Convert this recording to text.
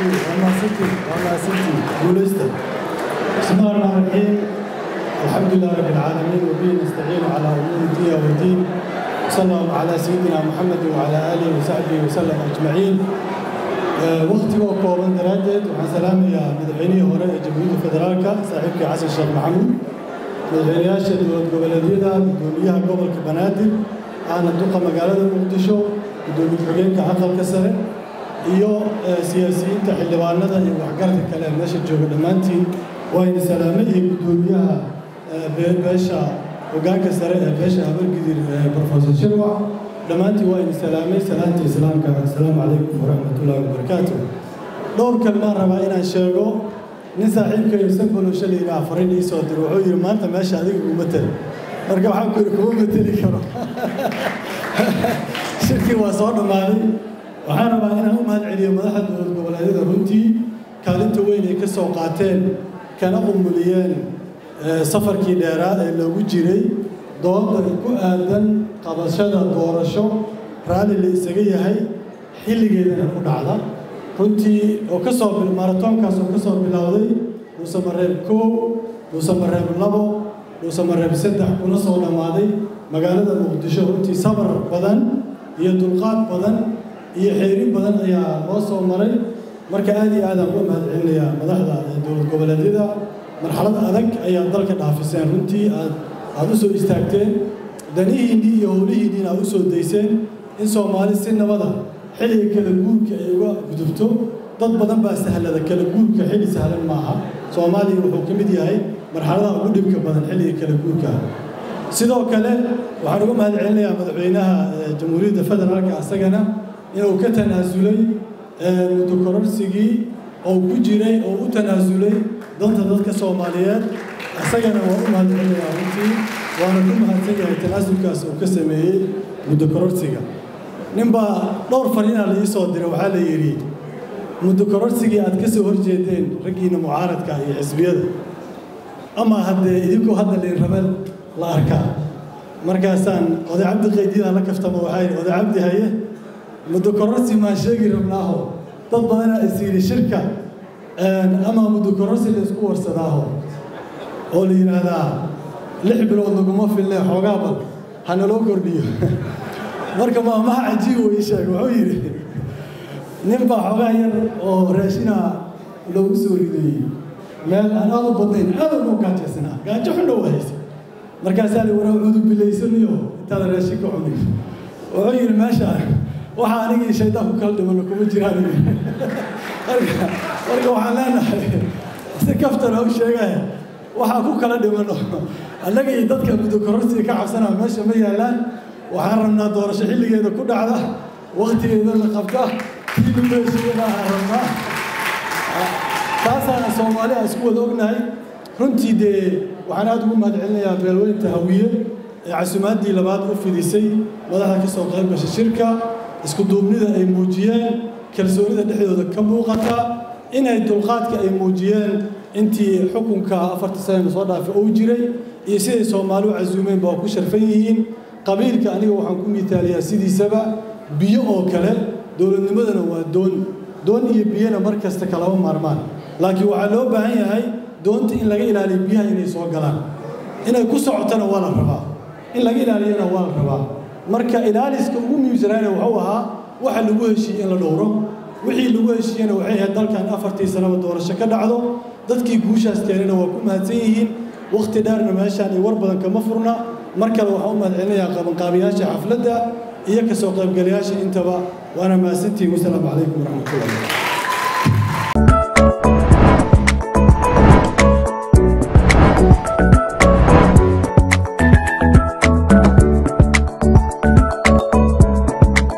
وماسكتي وماسكتي ولسه بسم الله الرحمن الرحيم الحمد لله رب العالمين وبه نستعين على امور الدنيا والدين صلى الله على سيدنا محمد وعلى اله وصحبه وسلم اجمعين waqtigoo kooban daraaddeed waxaan salaamayaa madaxweynihii hore ee jamhuuriyadda federaalka saaxiibkii xasan sheekh maxamuud madaxweynayaasha dowlad goboleedyada gudoomiyaha gobolka banaadir ahna duqa magaalada muqdisho gudoomiye ku-xigeenka aqalka sare iyo siyaasiyiinta xildhibaanada iyo waxgaradka kale ee meesha jooga dhammaantiin wayna salaamay iyo gudoomiyaha beesha hogaanka sare ee beesha habargidir profesor shirwac dhammaantiin waa idin salaamay salaanta islaamka assalaamu calaykum waraxmatullaahi wabarakaatu dhowr kalmaan rabaa inaan sheego nin saaxiibkayo sanbolosha la yidhaha fariin ii soo diro wuxuu yidhi maanta meesha adiga kuma tel marka waxaan ku yidhi kuma mateli karo shirkii waa soo dhammaaday waxaan rabaa inaan u mahad celiyo madaxda dowlad goboleedyada runtii kaalinta weyn ay ka soo qaateen kana qumuliyeen safarkii dheeraa ee loogu jiray doonta ku aadan qabashada doorasho raalli la isaga yahay xilligeedana ku dhacda runtii oo ka soo maratoonkaas oo ka soo bilowday dhuusamareeb koow dhuusamareeb labo dhuusamareeb saddex kuna soo dhammaaday magaalada muqdisho runtii sabar badan iyo dulqaad badan iyo xeerin badan ayaa loo soo maray marka aad iyo aadaan uga mahad celinayaa madaxda dowlad goboleedyada marxalad adag ayaa dalka dhaafiseen runtii aad aada u soo istaagteen danihiinnii iyo howlihiinniina aad u soo dayseen in soomaali si nabada xilliga kala guurka ay uga gudubto dad badan baa sahlada kala guurka xilli sahlan maaha soomaaliya wuxuu ka mid yahay marxaladaha ugu dhibka badan xilliga kala guurka sidoo kale waxaan uga mahad celinayaa madaxweynaha jamhuuriyadda federaalka asagana inuu ka tanaasulay muddo kororsigii oo ku jiray oo u tanaasulay danta dadka soomaaliyeed isagana waa u mahad celinayaa runtii waana ku mahadsan yahay tanaasulkaas uu ka sameeyey muddo kororsiga ninbaa dhowr fariinaa la ii soo diray waxaa la yidhi muddo kororsigii aad ka soo horjeedeen raggiina mucaaradka iyo xisbiyada ama haddee idinkoo hadda liinrabeel la arkaa markaasaan oday cabdi qaydidaa la kaftama waxaa yidhi oday cabdi haye muddo kororsi maan sheegi rabnaaho dad badanaa is yidhi shirka ama muddo kororsi la isku warsadaaho oo la yidhaahdaa lix bilood laguma filne xoogaa bal ha naloo kordhiyo marka maamaha cajiib uu ii sheegay wuxuu yidhi nin baa xoogaa yar oo raashina loogu soo ridayey meel aan aad u badnayn aad ugu gaajaysnaa gaajo xun dhow haysa markaasaa la waraa cudu bilaysaniyo intaada raashin ka cunin wuxuu yidhi meesha waxa anigii shaydaan ku kala dhimano kuma jiraan marka marka waxaan leenahay si kaftan u sheegaya waxaa ku kala dhimano annaga iyo dadka muddo kororsiga ka cabsanaa meesha ma yaallaan waxaan rabnaa doorasho xilligeeda ku dhacda waktigeeda la qabta kii lagu heshiiyana aan rabnaa taasaana soomaali aan isku wada ognahay runtii dee waxaan aada ugu mahad celinayaa beelweynta hawiye ee casumaadii labaad u fidisay madaxda ka soo qayb gashay shirka isku duubnida ay muujiyeen kalsoonida dhexdooda ka muuqata inay dulqaadka ay muujiyeen intii xukunka afartii sanana soo dhaafay uu jiray iyo siday soomaali u casuumeen baa ku sharfan yihiin qabiilka aniga waxaan ku miitaaliyaa sidiisaba biyo oo kale dowladnimadana waa doon doon iyo biyona mar kasta kalama maarmaan laakiin waxaa loo baahan yahay doonta in laga ilaaliyo biyaha inay soo galaan inay ku socotana waa la rabaa in laga ilaaliyana waa la rabaa marka ilaaliska ugu muhiimsanaana wuxuu ahaa waxa lagu heshiiyey in la dhowro wixii lagu heshiiyena waxay ahayd dalkan afartii sanaba doorasho ka dhacdo dadkii guushaas keenana waa ku mahadsan yihiin wakhti dheerna meeshaan iyo war badan kama furna mar kale waxaan u mahad celinayaa qabanqaabiyaasha xafladda iyo ka soo qaybgalayaasha intaba waana mahadsantihiin wasalaamu calaykum waraxmatullahi